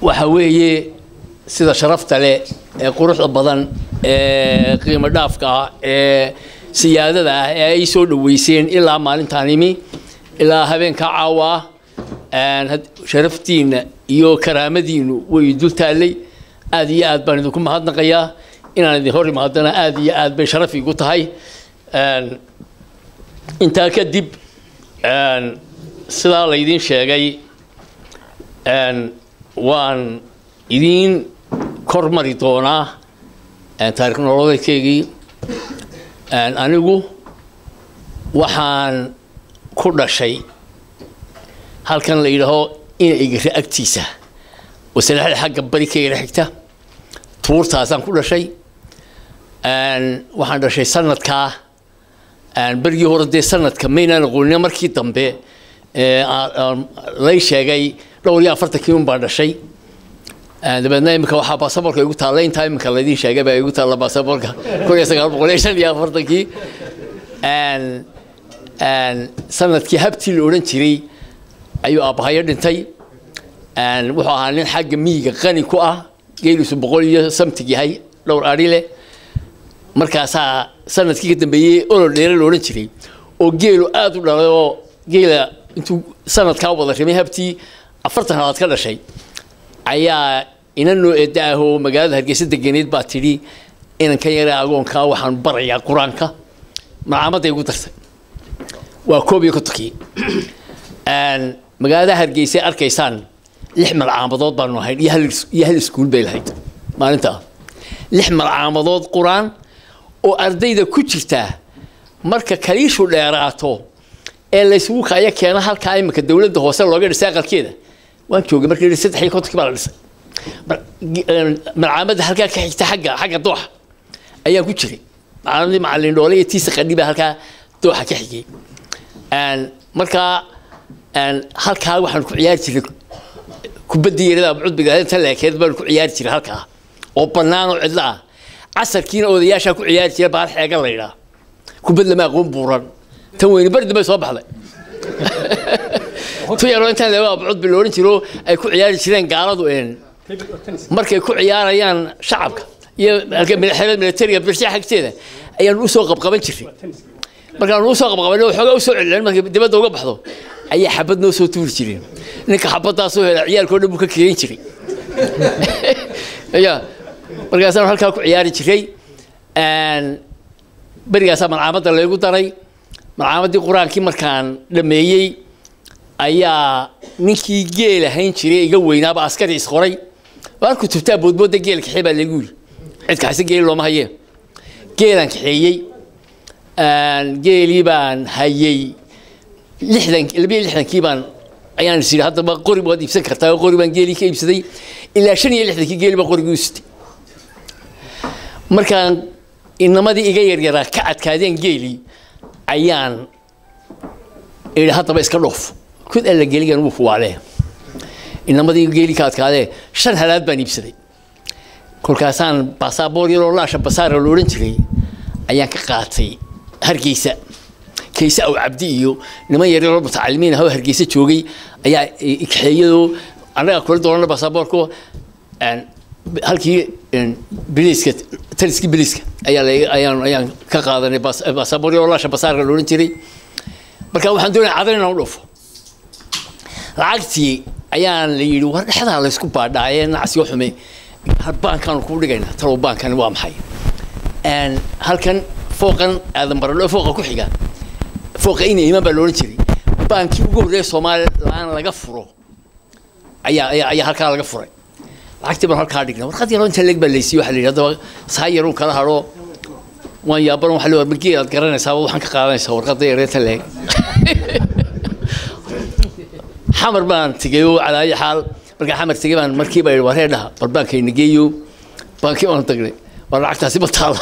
waxa weeye sida sharafta leh ee quruxda badan ee qiimo dhaafka ah ee siyaadada ah ee ay soo dhaweyseen ilaa maalintaan imi ilaa habeenka caawa ah sharaftiinna iyo karaamadiinu way dul taallay aad iyo aad baan idinku mahadnaqayaa inaan idin hor imaadana aad iyo aad bay sharaf igu tahay intaa kadib sidaa laydiin sheegay waan idiin kormari doonaa taarikh nololeedkeygii anigu waxaan ku dhashay halkan la yidhaaho ina igare agtiisa wasalexda xagga bari ka yara xigta tuurtaasaan ku dhashay waxaan dhashay sanadkaa berigii hore dee sanadka maynaan aqoonin markii dambe lay sheegay dhowr iyo afartankii un baan dhashay dabeedna iminka waxaa baasaboorka igu taalla intaa iminka laydin sheegay baa igu taalla baasaboorka kun iyo sagaal boqol iyo shan iyo afartankii sanadkii habtii la odhan jiray ayuu aabbahayo dhintay wuxuu ahaa nin xagga miyiga qani ku ah geeliisu boqol iyo samtig yahay dhowr ari leh markaasaa sanadkii ka dambeeyey olol dheere la odhan jiray oo geelu aada u dhalay oo geela intuu sanadkaa wada rimay habtii afartan halaad ka dhashay ayaa inan noo eedda ah oo magaalada hargeysa deganeed baa tidhi inankan yare agoonkaa waxaan barayaa qur-aanka malcaamadday igu dartay waa koob iyo kontonkii magaalada hargeysa arkaysaan lix malcaamadood baanu ahayn iyo hal iskuul bay lahayd maalintaa lix malcaamadood qur-aan oo ardayda ku jirtaa marka kaliishu dheeraato ee laysugu kaya keena halkaa iminka dowladda hoose looga dhisay aqalkeeda waan joogay markii saddex iyo kontonkii baa la dhisay malcaamadda halkaa ka xigta xagga xagga dooxa ayaan ku jiray macalamadii macalin dhoole iyo tiisa qadhi baa halkaa dooxa ka xigay markaa halkaa waxaan ku ciyaari jiray kubadda yarada cudbiga inta leekeed baan ku ciyaari jiray halkaa oo bannaan oo cidlo ah casarkiina odayaashaa ku ciyaari jira baal xeega la yidhaa kubad lama aqoon buuran tan weyni bardi bay soo baxday tu yaroo intaan leego cudbi la odhan jiro ay ku ciyaari jireen gaaladu een markay ku ciyaarayaan shacabka iyo xeelad militariga birsha xagteeda ayaan usoo qabqaban jiray markaan usoo qabqabanay waxoogaa usoo celin markay dibadda uga baxdo ayaa xabad noo soo tuuri jireen ninka xabaddaasoo hela ciyaalkao dhan buu ka keenin jiray ya markaasaan halkaa ku ciyaari jiray berigaasaa malcaamadda laygu daray malcaamadii qur-aankii markaan dhameeyey ayaa ninkii geel ahayn jiray iga weynaaba askari isqoray waan kutubtaa boodbooda geel kaxee baa lagu yiri cid kaxaysa geeli looma hayee geelaan kaxeeyey geelii baan hayey lixdan labiyo lixdankii baan ayaan is yidhi haddaba qori waad iibsan kartaa oo qori baan geelii ka iibsaday ilaa shan iyo lixdankii geeli baa qorigii u sitay markaan inamadii iga yaryaraa ka adkaadeen geelii ayaan idhi haddaba iska dhoof kud alla geeligan wuu fuwaalee inamadii geelii ka adkaadee shan halaad baan iibsaday kolkaasaan baasaboor yaroo laasha basaara la odhan jiray ayaan ka qaatay hargeysa kayse aw cabdi iyo niman yaryaroo mutacalimiin ah oo hargeysa joogay ayaa kaxeeyadoo annaga kula doonana baasaboorku halkii biliiska taliskii biliiska ayaa ayaan ayaan ka qaadanay baasaboor yaroo laasha basaarka la odhan jiray marka waxaan doonaya cadan inaan u dhufo lacagtii ayaan la yidhi war dhexdaa laysku baadhaayee nacsiyo xume baankaanu kuu dhigaynaa talow baankani waa maxay halkan fooqan aadan baradho fooqa ku xiga fooqa ina imaan baa loodhan jiray baankii ugu horreeya somalilan laga furo ayaa ayaa ayaa halkaa laga furay lacagtii baan halkaa dhignay warqad yaroo inta leeg baa laysiiye waxaa la yidhi haddaba saa yarun kala hadho waan yaaban waxa la war geelaad garanaysaa waxaan ka qaadanaysaa warqadda yareeta leeg xamar baan tegay oo calaayo xaal markaan xamar tegay baan markiiba yidhi war heedhaha bal baankayna geeyo baankii baan tagnay war lacagtaasi ma taala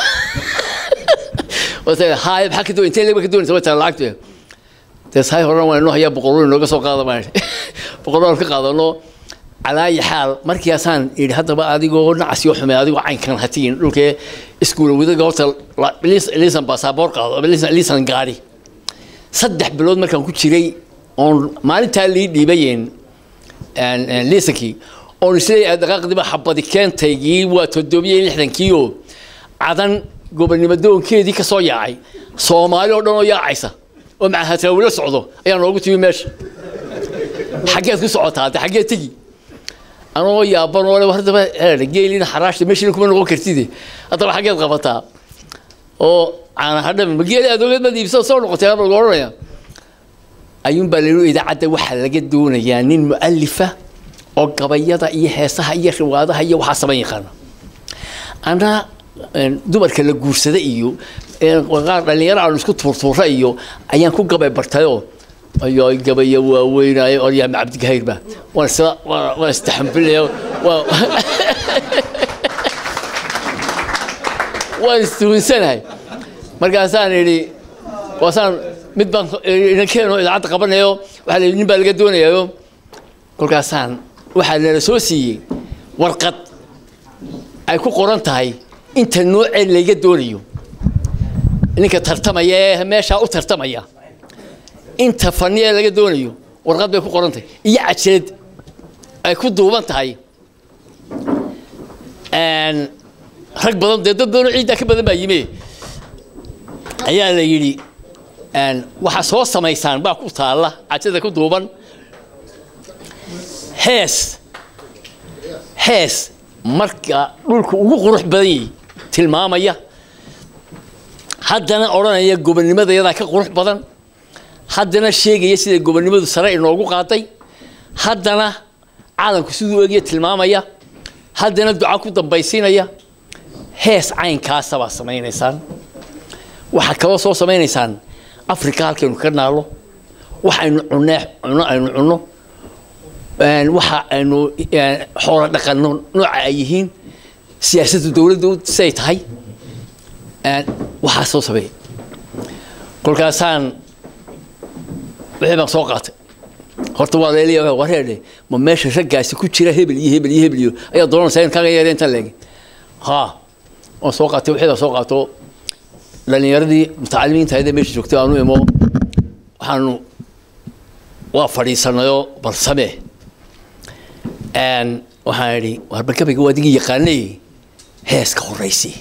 haay maxaa ka doon intee leeg ba ka doonaysa way taala lacagtu dee sahay horena waan inoo hayaa boqolol inooga soo qaada baan boqolol ka qaadano calaayi xaal markiiasaan yidhi haddaba adigoo nacasyo xume adigoo caynkan hatiin dhulkee iskuula wadaga horta liisan baasaboor qaado liisan gaari saddex bilood markaan ku jiray oon maalintaa lii dhiibayeen liisankii oon isleeyahay dhaqaaqdiba xabadi keentaygii waa toddobiyo lixdankii oo cadan gobonimadoonkeedii ka soo yaacay soomaali oo dhan oo yaacaysa oo macahatrawilo socdo ayaa noogu timi meesha xaggeed ku socotaa hadde xaggeed tegi anoo yaaban oo le haddaba geelina xaraashta meeshina kuma noqon kartide haddaba xaggeed qabataa oo caana hadhami ma geeli adoogeed baad iibsada soo noqotay aan lagu odhanaya ayuun baa layidhi idaacadda waxaa laga doonayaa nin mu'alifa oo gabayada iyo heesaha iyo riwaadaha iyo waxaa saban yaqaana ana dumarka la guursada iyo qaar dhalinyaro aanu isku tuurtuura iyo ayaan ku gabay bartayoo ayo gabaya waaweynaayo oryaama cabdigahayr waan isla waan istaxambilaya waa waan istuunsanahay markaasaan idhi waasaan mid baan inankeenoo idaacadda qabanayo waxaa la yidhi nin baa laga doonayayo kolkaasaan waxaa nala soo siiyey warqad ay ku qoran tahay inta noocee layga doonayo ninka tartamaya ee meeshaa u tartamaya inta fani ee laga doonayo warqad bay ku qoran tahay iyo cajeed ay ku duuban tahay rag badan dee dad badanoo ciiddaa ka badan baa yime ayaa la yidhi waxaa soo samaysaan baa ku taalla cajada ku duuban hees hees marka dhulku ugu qurux badan yahay tilmaamaya haddana odhanaya gobonnimadeedaa ka qurux badan haddana sheegaya sida gobonnimadu sare inoogu qaaday haddana caalamku siduu egya tilmaamaya haddana duca ku dambaysiinaya hees caynkaasa baa samaynaysaan waxaa kaloo soo samaynaysaan africa halkaynu ka naalo waxaynu cunee cuno aynu cunno waxa aynu xoolo dhaqanno nooca ay yihiin siyaasadda dowladda siday tahay waxaa soo sameeya kolkaasaan wixii baan soo qaatay horta waa leeliya wareedhe ma meesha raggaasi ku jira hebel iyo hebel iyo hebel iyo ayaa doonaysaa in kaga yeera inta leegi ha waan soo qaatay wixii baan soo qaato dhalinyaradii mutacalimiinta ayada meesha joogtay aanu imo waxaanu waa fadhiisanayoo bal samee waxaan idhi warba gabayga waa digii yaqaanay heeska horaysi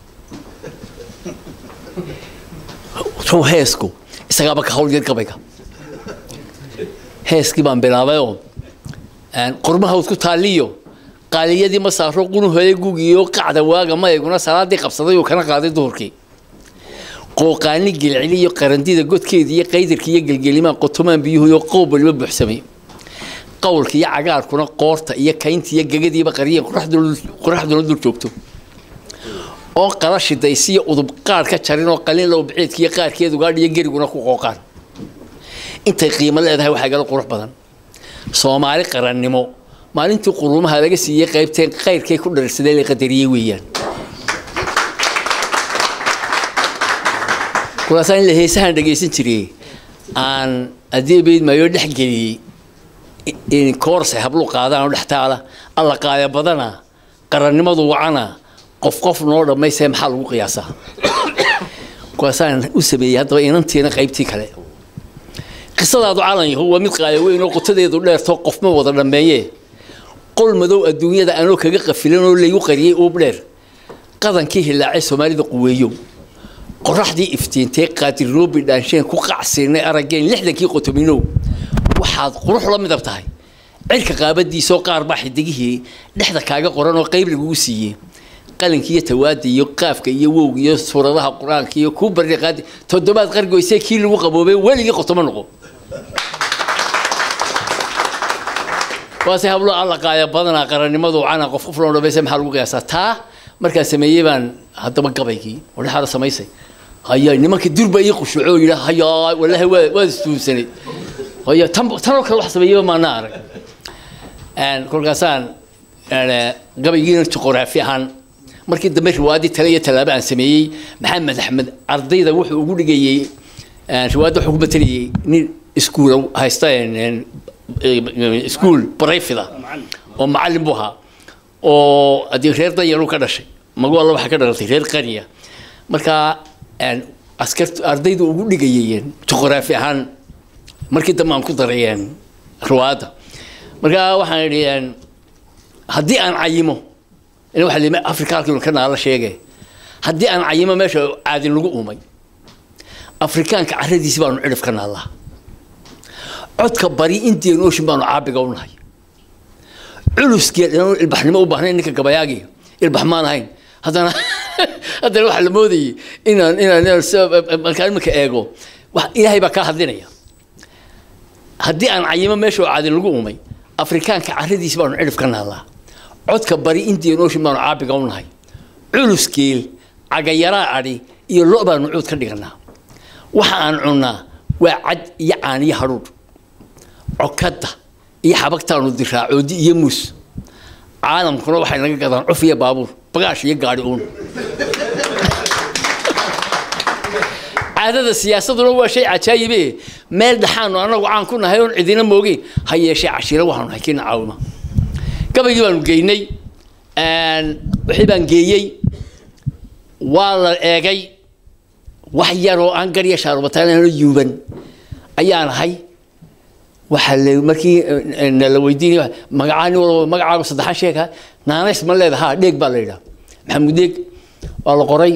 sow heesku isagaaba ka hawlgeed gabayga heeskii baan bilaabayoo qormaha isku taaliyo qaaliyadii ma saaro qunuhooda gugiyo qacda waaga mayguna salaadii qabsaday uu kana qaaday duhurkii qooqaani gelceliyo qarandida godkeeda iyo qaydarka iyo gelgelimaan qotomaan biyuhuyo qoob waliba buuxsamay qowlka iyo cagaarkuna qoorta iyo kaynta iyo gegadiiba qariyeen qoraxduna dul joogto oo qala shidaysiyo udub qaar ka jarin oo qalin low biciidka iyo qaarkeedu gaadhiyo geriguna ku qooqaan intay qiimo leedahay waxaa gala qurux badan soomaali qarannimo maalintii quruumaha laga siiyey qaybteen qayrkay ku dharsadeen la qadariyey weeyaan kuwaasaa in la heesahan dhagaysan jiray aan adeebeyd maayo dhex geliyey in koorse hablu qaadaan oo dhex taala alla qaaya badana qarannimadu wacana qof qof noo dhammaysee maxaa lagu qiyaasaa kuwaasaan u sameeyey haddaba inantiina qaybtii kale qisadaadu calan yahu waa mid qaaya weyn oo qotadeedu dheerto qofma wada dhammeeye qol madow adduunyada anoo kaga qafilan oo laygu qariyey uub dheer qadankii hilaacay soomaalida quweeyo qoraxdii iftiintee qaadirnoobi dhaansheen ku qacsiinay araggeen lixdankii qotominow waxaad qurux la midab tahay cirka qaabadiisoo qaar baa xidigihii dhexda kaaga qoran oo qayb lagugu siiyey qalinka iyo tawaada iyo qaafka iyo wowga iyo suuradaha qur-aanka iyo kuu barri qaadi toddobaad qargoysee kii lagu qaboobay weligii qotomo noqo waase hablo alla qaaya badanaa qarannimadu cana qof qof loo dhamaysa maxaa lagu qiyaasaa taa markaan sameeyey baan haddaba gabaygii wadhaxaada samaysay haya nimanka durba ii qushuuco yidha haya wallaahi waa waad istuunsanay haya tan tanoo kale wax sameeyaba maana arag kolkaasaan gabaygiina juquraafi ahaan markii dambe riwaayadii tale iyo tallaabo aan sameeyey maxamed axmed ardayda wuxuu ugu dhigayey riwaayadda wuxuu ku matalayay nin iskuul haysta iskuul barayfida oo macallin buu ahaa oo haddii reer danyaruu ka dhashay magu alla waxaa ka dhalatay reer qaniya markaa askart ardaydu ugu dhigayeen juquraafi ahaan markii dambe aan ku daray riwaayadda markaa waxaan idhi haddii aan cayimo ina waxa lima afrika halkiinu ka naala sheege haddii aan cayimo meesha caadin lagu uumay afrikaanka caradiisi baanu cidhif ka naallaa codka bari indian ocean baanu caabiga u nahay culuskii inaan ilbaxnimo u baahnayn ninka gabayaagii ilbax maan ahayn haddana haddana waxaa la moodayay inaan inaan inaan markaan iminka eego wax ilaahay baa kaa hadlinaya haddii aan cayimo meesha oo caadin lagu uumay afrikaanka caradiisi baanu cidhif ka naallaa codka bari indian ocean baanu caabiga u nahay culuskeel cagayaraa adhi iyo lo baanu cuud ka dhiganaa waxa aan cunnaa waa cad iyo caan iyo hadhuudh cokadda iyo xabagtaanu diraa coodi iyo muus caalamkuna waxay naga gadaan cuf iyo baabuur bagaash iyo gaadhi uun caadada siyaasaduna waa shay cajaayibe meel dhaxaanu anagu caan ku nahay oon cidina moogeyn ha yeeshee cashiiro waxaanu nahay kiina caawima gabaygii baanu geynay wixii baan geeyey waa la eegay wax yaroo aan garya shaarubataan yuuban ayaan ahay waxaa le markii nala weydiinay magacaani walba magacaagu saddexaan sheega naanays ma leedaha ha dheeg baa la yidhaha maxamuud dheeg waa la qoray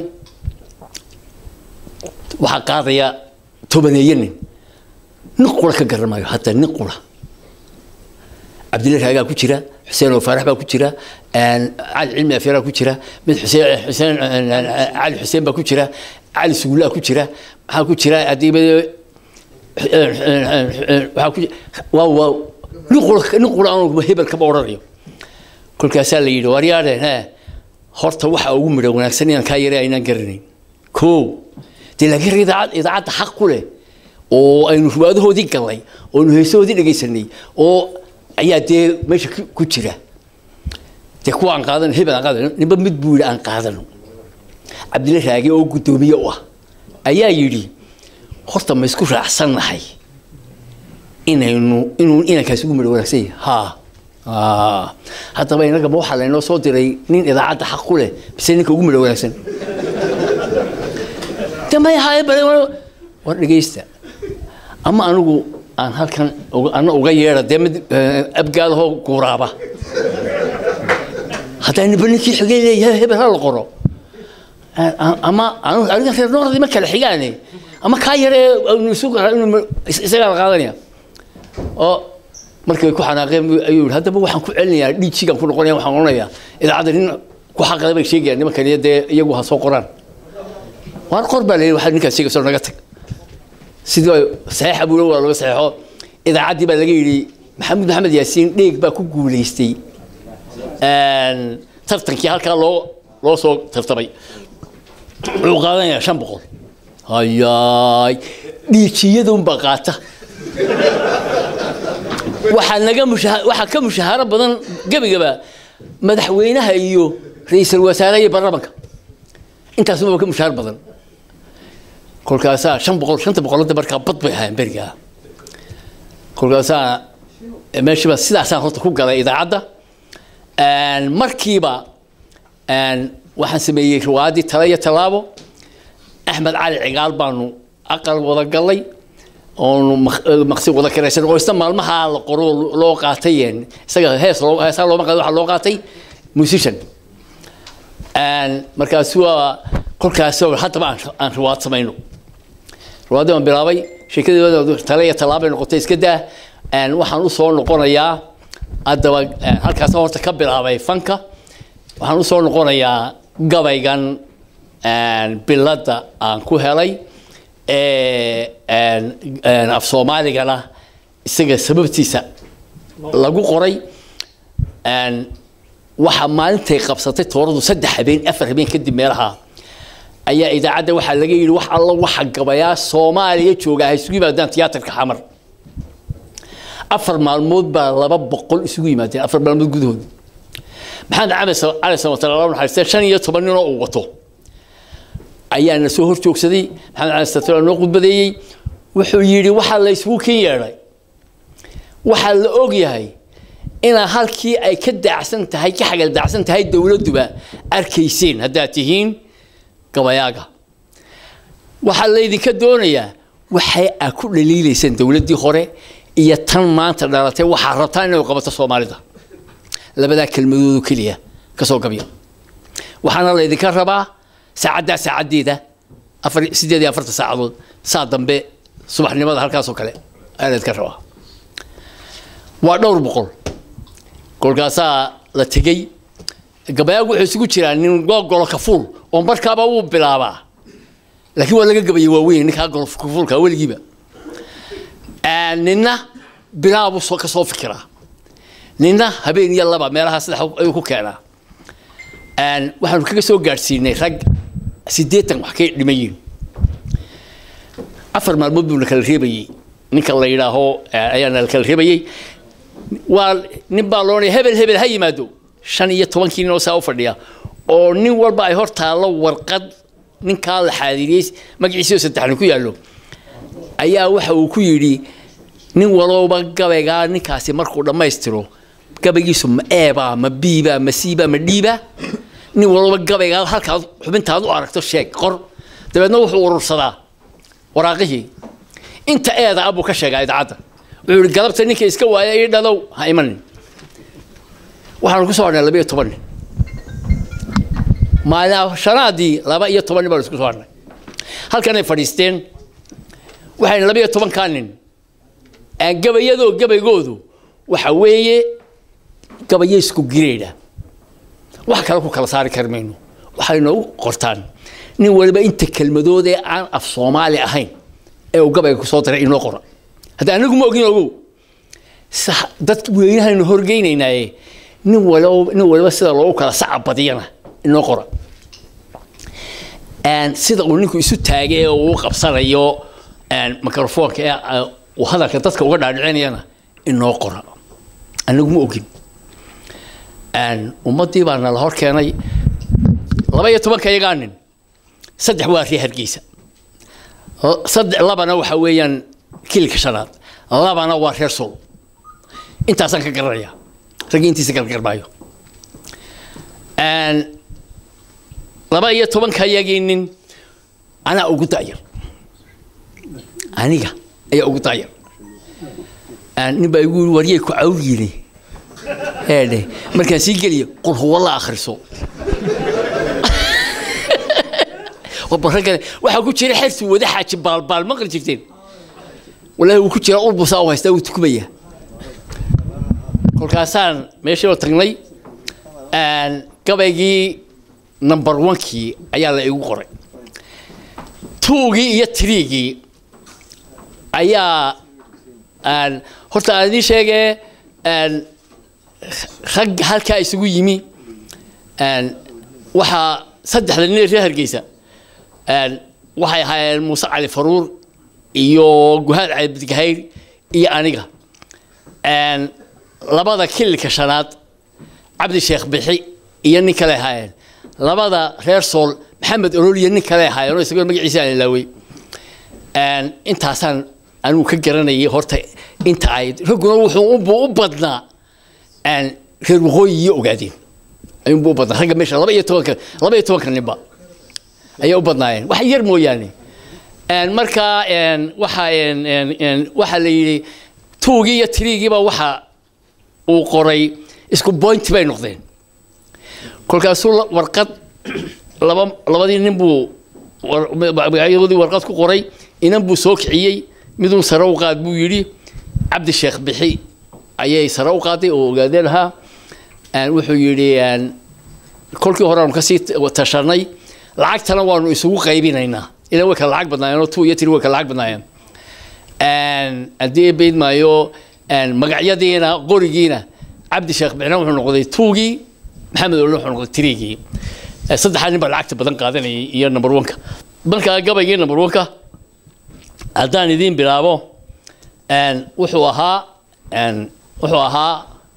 waxaa qaadaya tobaneeye nin nin qura ka garamayo hadda nin qura cabdilla raagaa ku jira xuseen oo faarax baa ku jira cali cilmi afyaraa ku jira mid xuseen xuseen cali xuseen baa ku jira cali suguulaa ku jira maxaa ku jira haddii waxaa ku waa waa nin qura nin qura aan hebel kama odhanayo kolkaasaa la yidhi waryaadheen he horta waxa ugu midho wanaagsan inaan kaa yaray aynaan garanayn ko dee laakiin rag idaacad idaacadda xaq ku leh oo aynu ruwaadahoodii gallay oo aynu heesahoodii dhegaysanay oo ayaa dee meesha ku jira dee kuwa aan qaadano hebel aan qaadano ninba mid buu yidhi aan qaadano cabdilla raage oo guddoomiye u ah ayaa yidhi horta ma isku raacsannahay inaynu inuu inankaasi ugu midho wanaagsan yahay haa haddaba inagama waxaa laynoo soo diray nin idaacadda xaq ku leh bise ninka ugu midho wanaagsan de may ahaye bale war dhegaysta ama anigu aan halkan ana uga yeedha dee mid abgaadahoo guuraaba haddaa niba ninkii xigay leeyahay hebel ha la qoro ama aniga reer noordi ma kala xigaane ama kaa yaree isagaa la qaadanaya oo markay ku xanaaqeen ayuu yidhi haddaba waxaan ku celinayaa dhiijigaan ku noqonaya waxaan odhanayaa idaacadda nin ku xaqada bay sheegayaan nimankan iyo dee iyagu ha soo qoraan waan qor baa layidhi waxaa ninkaas sheegayso naga tag sidii saxiixa buula waa laga saxeexo idaacaddii baa laga yidhi maxamed maxamed yaasiin dheeg baa ku guulaystay tartankii halkaa loo loo soo tartamay wuxuu qaadanayaa shan boqol hayaay dhiijiyadunbaa qaata waxaa naga mushaha waxaa ka mushahaaro badan gebigaba madaxweynaha iyo ra-iisul wasaaraha iyo baarlamanka intaasuba ka mushahaar badan kolkaasaa shan boqol shanta boqolada markaa bad bay ahaayeen berigaa kolkaasaa meeshiiba sidaasaan horta ku galay idaacadda markiiba waxaan sameeyey riwaayadii tale iyo tallaabo axmed cali cigaal baanu aqal wada galay oonu maqsi wada karaysan oo isna maalmaha la qoro loo qaatay isaga hees heesaa looma qaatay waxaa loo qaatay musician markaasu waa kolkaas haddaba aan riwaad samayno riwaadii baan bilaabay sheekadii tale iyo tallaabay noqotay iska daa waxaan usoo noqonayaa haddaba halkaas horta ka bilaabay fanka waxaan usoo noqonayaa gabaygan biladda aan ku helay af soomaaligana isaga sababtiisa lagu qoray waxaa maalintay qabsatay tooradu saddex habeen afar habeen kadib meelaha ayaa idaacadda waxaa laga yidhi wax alla waxa gabayaa soomaaliya jooga ha isugu yimaadaan tiyaatarka xamar afar maalmood baa laba boqol isugu yimaadeen afar maalmood gudahood maxamed camed cali samatar alla naxariistee shan iyo toban ninoo uu wato ayaa na soo hor joogsaday maxamed cali samatar noo khudbadeeyey wuxuu yidhi waxaa la isugu ken yeedhay waxaa la og yahay inaa halkii ay ka daacsan tahay ka xagal daacsan tahay dowladduba arkayseen haddaad tihiin gabayaaga waxaa laydinka doonayaa waxay a ku dhaliilayseen dowladdii hore iyo tan maanta dhalatay waxaa rabtaan inay qabato soomaalida labadaa kelmadoodu keliya ka soo gabya waxaana laydinka rabaa saacaddaa saacaddeeda afar siddeed iyo afartan saacadood saa dambe subaxnimada halkaasoo kale ayaa laydinka rabaa waa dhowr boqol kolkaasaa la tegey gabayaagu wuxuu isugu jiraa nin golo kafuul oo markaaba wuu bilaabaa laakiin waa laga gabayay waaweyn ninkaa golo kafuulka weligiiba ninna bilaabuu soo ka soo fikiraa ninna habeen iyo laba meelaha saddex ayuu ku keenaa waxaanu kaga soo gaadhsiinay rag siddeetan wax kay dhimayiin afar maalmood buuna kala reebayey ninka la yidhaaho ayaana la kala reebayey waa nin baa loonaya hebel hebel ha yimaado shan iyo tobankii nin oo saa u fadhiya oo nin walba ay hor taallo warqad ninkaa la xaadiriyey magaciisio saddexni ku yaallo ayaa waxa uu ku yidhi nin walowba gabaygaa ninkaasi markuu dhammaystiro gabaygiisu ma eebaa ma biibaa ma siibaa ma dhiibaa nin walowba gabaygaa halkaad xubintaad u aragto sheeg qor dabeedna wuxuu urursadaa waraaqihii inta eeda abuu ka sheegaa idaacadda wuxuu yihi galabta ninka iska waaya ii dhadow ha imanin waxaanu ku soo hadhnay laba iyo toban nin maalin shanaadii laba iyo toban nin baanu isku soo hadhnay halkanay fadhiisteen waxayna laba iyo tobankaa nin gabayadoo gabaygoodu waxa weeye gabayo isku gireedha wax kale ku kala saari kari mayno waxay noogu qortaan nin waliba inta kelmadood ee aan af soomaali ahayn ee uu gabayga kusoo diray inoo qora hadda anigu ma ogin ogow dad weynahaynu horgeynaynaaye nin waliba nin waliba sida loogu kala saca badiyana inoo qora sida uu ninku isu taagay ee uu qabsanayo microfoonka ee uu hadalka dadka uga dhaadhicinayana inoo qora anigu ma ogin ummaddii baa nala hor keenay laba iyo tobanka iyagaa nin saddex waa ree hargeysa saddex labana waxa weeyaan kilka shanaad labana waa reer sol intaasaan ka garanaya raggii intiisa gargarmaayo laba iyo tobanka iyagii nin anaa ugu da'yar aniga ayaa ugu da'yar nin baa igu yiri waryay ku cawriine eedhe markaan sii geliyo qul huwa la akhriso baragane waxaa ku jira xersi wada xaaji baalbaal maqli jirteen wallaahi wuu ku jira ulbusaa u haystaa wuu tukumaya kolkaasaan meeshii oo tagnay gabaygii number onkii ayaa la igu qoray tuugii iyo tiriigii ayaa horta aan idiin sheegee rag halkaa isugu yimi waxaa saddexda nin ee reer hargeysa waxay ahaayeen muuse cali faruur iyo guhaad cali bidgahayr iyo aniga labada kililka shanaad cabdi sheekh bixi iyo nin kale ahaayeen labada reer sool maxamed olol iyo nin kale ahaayeen oo isagoo magaciisa aan ilaawey intaasaan anigu ka garanayay horta inta ay ragguna wuxuu u badnaa reer waqooyi iyo ogaadeen ayuunbu u badnaa ragga meesha laba iyo tobanka laba iyo tobanka ninba ayay u badnaayeen wax yar mooyaane markaa waxa waxaa la yidhi tuugii iyo tiriigiiba waxa uu qoray isku bointi bay noqdeen kolkaasuu warqad laba labadii nin buu magacyadii warqad ku qoray inan buu soo kiciyey miduu sare u qaad buu yidhi cabdi sheekh bixi ayay sare u qaaday oo ogaadeen ahaa wuxuu yidhi kolkii hore aanu kasii tashanay lacagtana waanu isugu qaybinaynaa ilan way kala lacag badnaayeen oo two iyo tiri way kala lacag badnaayeen haddii bayd maayo magacyadiina qorigiina cabdi sheekh bixina wuxuu noqday tuugii maxamed olin wuxuu noqday tiriigii saddexdaa nin baa lacagta badan qaadanayay iyo number oneka markaa gabaygii number oneka haddaan idiin bilaabo wuxuu ahaa wuxuu ahaa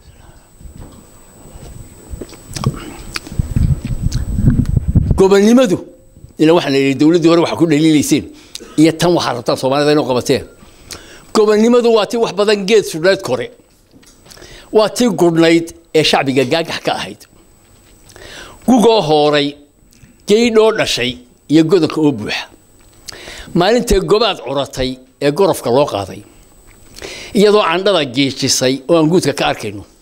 gobonnimadu ila waxaan idhi dowladdii hore waxa ku dhaliilayseen iyo tan waxaa rabtaan soomaalida inuu qabateen gobonnimadu waa tii wax badan geed sudheed kore waa tii gudhnayd ee shacbiga gaagax ka ahayd gugoo hooray geydhoo dhashay iyo godonka oo buuxa maalintay gobaad curatay ee gorofka loo qaaday iyadoo candhada geejisay oo aan guudka ka arkayno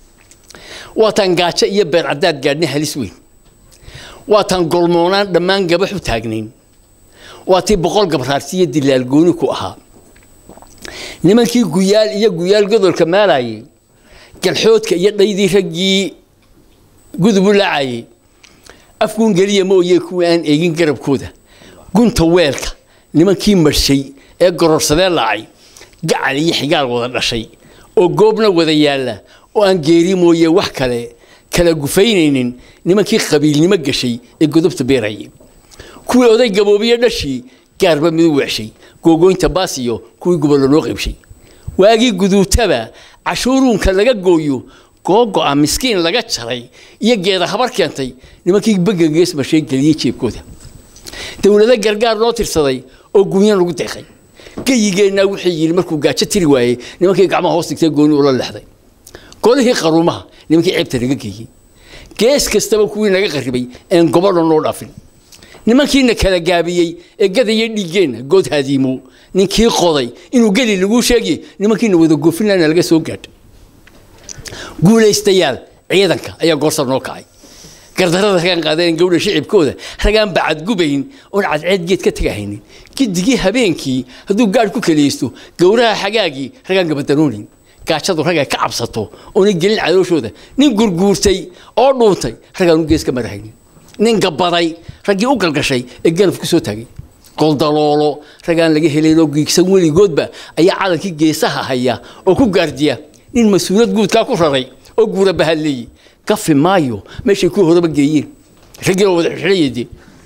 waataan gaajo iyo beer caddaad gaadhnay halis weyn waataan golmoonaan dhammaan gabax u taagnayn waa tii boqol gabraarsi iyo dilaal gooni ku ahaa nimankii guyaal iyo guyaal godolka maalayay galxoodka iyo dhaydii raggii gudubu laacayay afkuun geliya mooye kuwii aan eegin garabkooda gunta weelka nimankii marshay ee gororsadee lacay gacal iyo xigaal wada dhashay oo goobna wada yaalla oo aan geeri mooye wax kale kala gufaynaynin nimankii qabiilnimo gashay ee godobta beerayay kuwii oday gaboobiye dhashii gaarba midu weexshay googoynta baas iyo kuwii gobollo loo qaybshay waagii guduutaba cashuuruunka laga gooyo googo'a miskiin laga jaray iyo geeda habar keentay nimankii begagees mashay geliyey jeebkooda dowlado gargaar loo tirsaday oo gunyan lagu deeqay geyigeennaa wuxuu yidhi markuu gaajo tiri waayey nimankii gacmaha hoos dhigtay gooni ula lexday golihii qaruumaha nimankii ceebta laga geeyey gees kastaba kuwii naga qarribay een gobodha noo dhaafin nimankiina kala gaabiyey ee gadaya dhiiggeenna good hadiimo ninkii qoday inuu geli laguu sheegay nimankiina wada goofinlana laga soo gaadha guulaystayaal ciidanka ayaa goorsa noo kacay gardarada ragaan qaadeen gawdha shicibkooda ragaan bacadgubayn oon cadceed geed ka tagahaynin gidigii habeenkii hadduu gaadh ku keliyeysto gowraha xagaagii ragaan gabadanoonin gaajadu ragay ka cabsato oona gelin cadooshooda nin gurguurtay oo dhuuntay ragaan u gees ka marahaynin nin gabaday raggii u galgashay ee ganaf ku soo taagay goldaloolo ragaan laga helaynoo giigsan weligoodba ayaa calankii geesaha haya oo ku gaardiya nin mas-uulad guudkaa ku raray oo guura bahadleeyey gafi maayo meeshay ku horaba geeyeen raggii oo wada xidhayade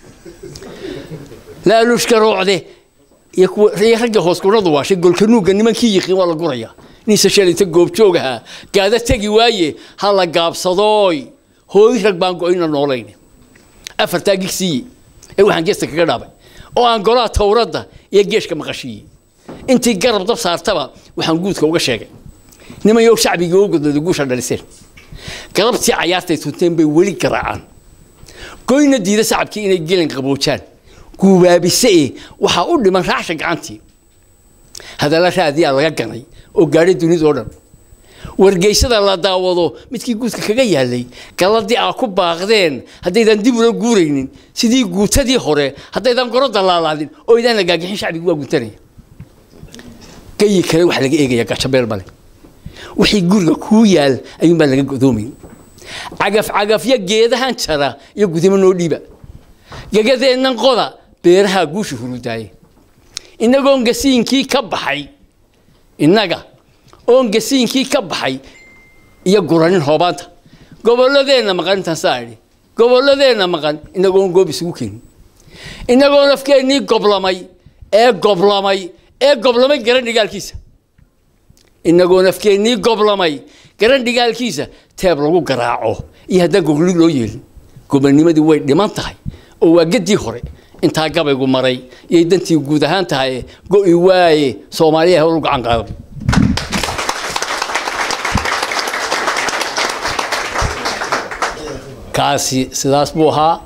laaluushka roocde iyo raggii hoos kuradu waashay golkanuugga nimankii yiqiin waa la gurayaa ninse shalinta goobjoog ahaa gaada tegi waaye ha la gaabsadooy hooy rag baan go-ina noolayn afartaa gigsiiye ee waxaan geesta kaga dhaabay oo aan golaha towradda iyo geeshka maqashiiyey intii garab dab saartaba waxaan guudka uga sheegay nimanyow shacbigii oo godlada guusha dhaliseen galabtii cayaartay tunteen bay weli garaacaan goyna diida sacabkii inay gelin qaboojaan guubaabise e waxaa u dhiman raacsha gacantii hadalla raadiyaa laga ganay oo gaadhay dunidao dhan wargeysada la daawado midkii guudka kaga yaalay galladii aa ku baaqdeen haddaydan dib ula guuraynin sidii guutadii hore haddaydan goro dalaalaadin oo idaan la gaagixin shacbigi waa guntanaya gayi kale waxa laga eegaya gajabeel male wixii guriga kuu yaal ayuunbaa laga godoomayn cagaf cagafyo geedahan jara iyo gudimo noo dhiiba gegadeennan qoda beerahaa guusha hurudaaye innagoon gasiinkii ka baxay innaga oon gasiinkii ka baxay iyo guranin hoobaanta gobolladeenna maqan intaan saa idhi gobolladeenna maqan inagoon goob isugu keenin inagoo nafkeennii goblamay ee goblamay ee goblamay garan dhigaalkiisa inagoo nafkeennii goblamay garan dhigaalkiisa teeb lagu garaaco iyo haddaan gogli loo yeelin gobanimadii way dhiman tahay oo waa gaddii hore intaa gabaygu maray iyay dantii guud ahaan tahay go'i waaye soomaaliya howlu gacan qaaday kaasi sidaas buu ahaa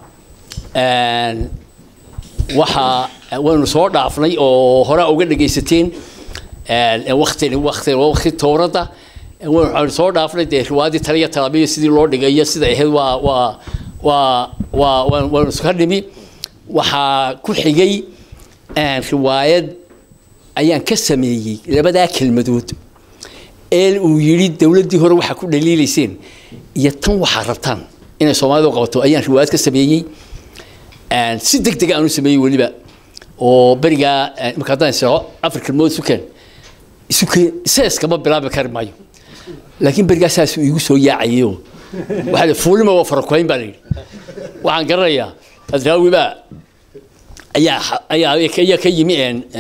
waxaa waynu soo dhaafnay oo horaa uga dhegaysateen wakti wakti wakti towradda waxaynu soo dhaafnay dee riwaayadii taliya talaabiya sidii loo dhigayo sida ahayd waa waa waa waa waynu iska dhimi waxaa ku xigay riwaayad ayaan ka sameeyey labadaa kelmadood ee uu yidhi dowladdii hore waxaa ku dhaliilayseen iyo tan waxaa rabtaan inay soomaalidu qabato ayaan riwaayad ka sameeyey si deg deg aan u sameeyey weliba oo berigaa marka haddaan isao afar kelmood isu keen isu keen seeskama bilaabi kari maayo laakiin berigaa saasuu iigu soo yaacayayoo waxaa fuulima waa farakoyn baa la yidhi waxaan garanayaa adraawi baa ayaa ayaa ayaa ka yimi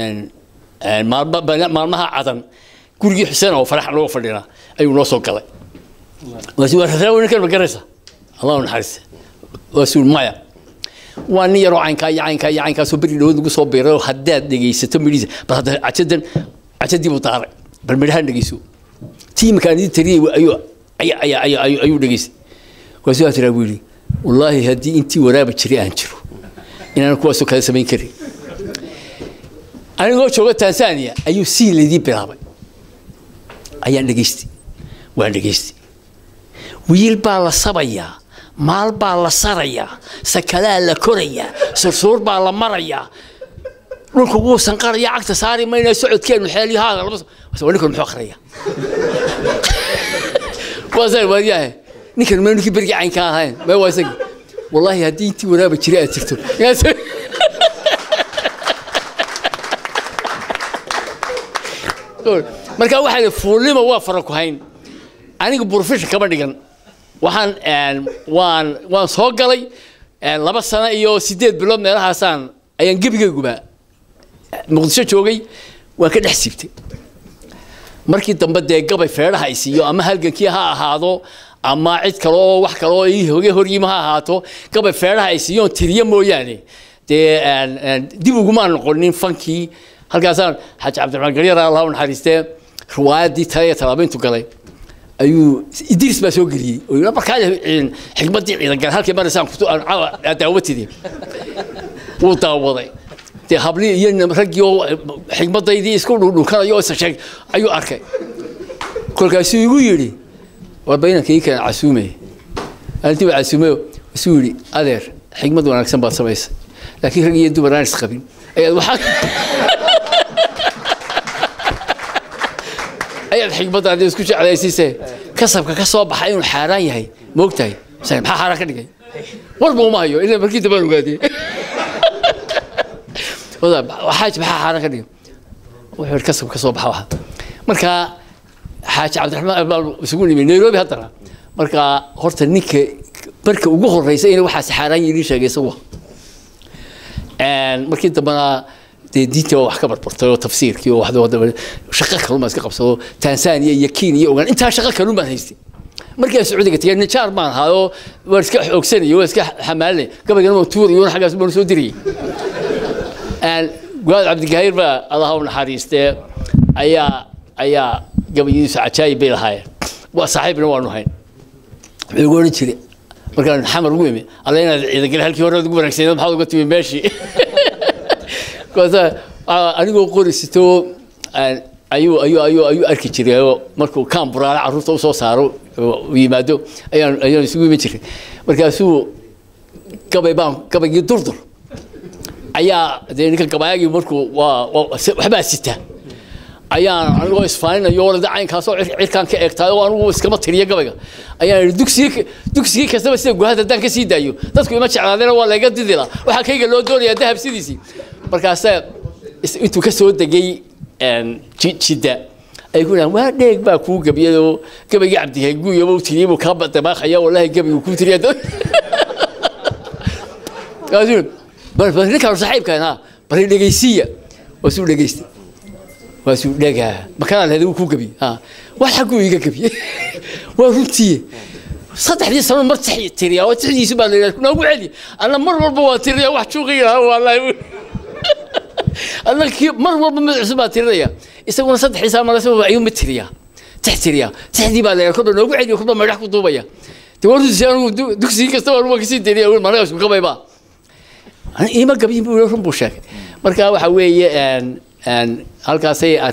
maalmaha cadan gurigii xuseen oo farax looga fadhinaa ayuu noo soo galay waasi waa adraawi ninkan ma garanaysa allah naxariista waasuu maya waa nin yaroo caynkaa iyo caynkaa iyo caynkaasoo beri dhawood lagu soo biiray oo haddaad dhegaysato midhiisa bal hadda cajadan cajadii buu daaray bal midhahan dhegayso tiimkaan idin tariyay ayuu ayaa ayaa ayaa ayuu ayuu dhegaystay waasuu atiraa buu yidhi wallaahi haddii intii waraaba jiray aan jiro inaan kuwaasoo kale samayn karin anigoo jooga tanzania ayuu siin laydii bilaabay ayaan dhegaystay waan dhegaystay wiil baa la sabayaa maal baa la sarayaa sakalaa la korayaa sursuur baa la marayaa dhulka wuu sanqaraya cagta saari mayna socodkeenu xeelyahaada laba ninkan muxuu akhraya waasaa waaryahay ninkan ma ninkii bergii caynka ahayn ma waa isagi wallaahi haddii intii wanaaba jira aad jirto marka waxaa fuulnima waa fara ku hayn aniga burfisha kama dhigan waxaan waan waan soo galay laba sano iyo sideed bilood meelahaasaan ayaan gebigayguba muqdisho joogay waan ka dhex siibtay markii dambe dee gabay feedhaha ay siiyo ama halgankii ha ahaado ama cid kale oo wax kale oo ii hoge horyima ha ahaato gabay feedhaha ay siiyoon tiriyo mooyaane dee dib ugumaan noqonin fankii halkaasaan xaaji cabdiraxmaan garyar allah u naxariistee riwaayaddii tale ee talaabayntu galay ayuu idris baa soo geliyey oo yidhi markaa xikmaddii ciidangal halkii maraysaan daawadtidii wuu daawaday dee hablii iyo raggii oo xikmadaydii isku dhundhunkanayo isa sheeg ayuu arkay kolkaasuu igu yidhi waa baynankii keen casuumay arintii baa casuumayo isuu yidhi adeer xikmad wanaagsan baad samaysay laakiin rag iyo dumar aan isqabin ayaad waxaa ayaad xikmaddaadi isku jeclaysiise kasabka ka soo baxa inuu xaaraan yahay moogtahay maxaa xaaraan ka dhigay warba uma hayo ila markii dambaan ogaadiyey xaaji maxaa xaaraan ka dhigay wuxuu kasab ka soo baxa waxa marka xaaji cabdiraxmaan baan isugu nimi nairobi haddana marka horta ninka marka ugu horeysa in waxaas xaaraan yidhi sheegay isagu markii dambena dee diintii wax ka barbartay oo tafsiirkii oo waxda shaqo kalun baan iska qabsado tansaaniya iyo kenya iyo ogaan intaa shaqo kalun baan haystay markii aan sacuudiga tegay nijaar baan ahaa oo waan iska xoogsanayay waan iska xamaalinay gabaygana waan tuurayo xaggaas baan soo dirayay guaad cabdigahiir baa allah u naxariistee ayaa ayaa gabayadiisu cajaayib bay lahaayeen waa saaxiibna waanu hayn wuxuu igu odhan jiray markaan xamar ugu imi alla inaad ciidangal halkii hore ugu wanaagsaneed maxaad uga timi meeshii anigoo qorisito ayuu ayuu ayuu ayuu arki jiray oo markuu kaan buraale carruurta usoo saaro u yimaado ayaan ayaan isugu iman jiray markaasuu gabay baan gabaygii durdur ayaa dee ninka gabaayagii markuu waa waxbaa sita ayaan anigoo isfaaninayo walada caynkaasoo cirkaan ka eegtaay oo anigu iskama tiriyo gabayga ayaan idhi dugsigii dugsigii kastaba sida guhad haddaan ka sii daayo dadku ima jeclaadeen waa layga didila waxaa kayga loo doonayaa dahab sidiisii markaasaa intuu ka soo degay jidda ay ku dhahan waa dheeg baa kuu gabiyay oo gabaygii cabdihaguuyaba u tiriyey buu kaa dabaaqaya wallahi gabaygu kuu tiriya ninkaan saaxiibkan ha bari dhegaysiiya waasuu dhegaystay waasuu dhegaa makanaan leeday wuu kuu gabiyey ha wax xagguu iga gabiyey waa runtiye saddexdii sano mar tiriyaa oo tixdiisu baa la yidhaha noogu celi anna mar walba waa tiriyaa wax juuqiya wallahi anna kii mar walba mid cusub baa tirinaya isaguna saddexdii sano marasa ayuu mid tiriyaa tix tiriyaa tixdii baa la yidhaha kodha noogu celiyo kodha maydhax ku duubaya de waa runtiisi anigu dugsigii kastaba anugu kasii tiriya managa isku gabayba ima gabiyin buu run buu sheegay marka waxa weeye halkaasay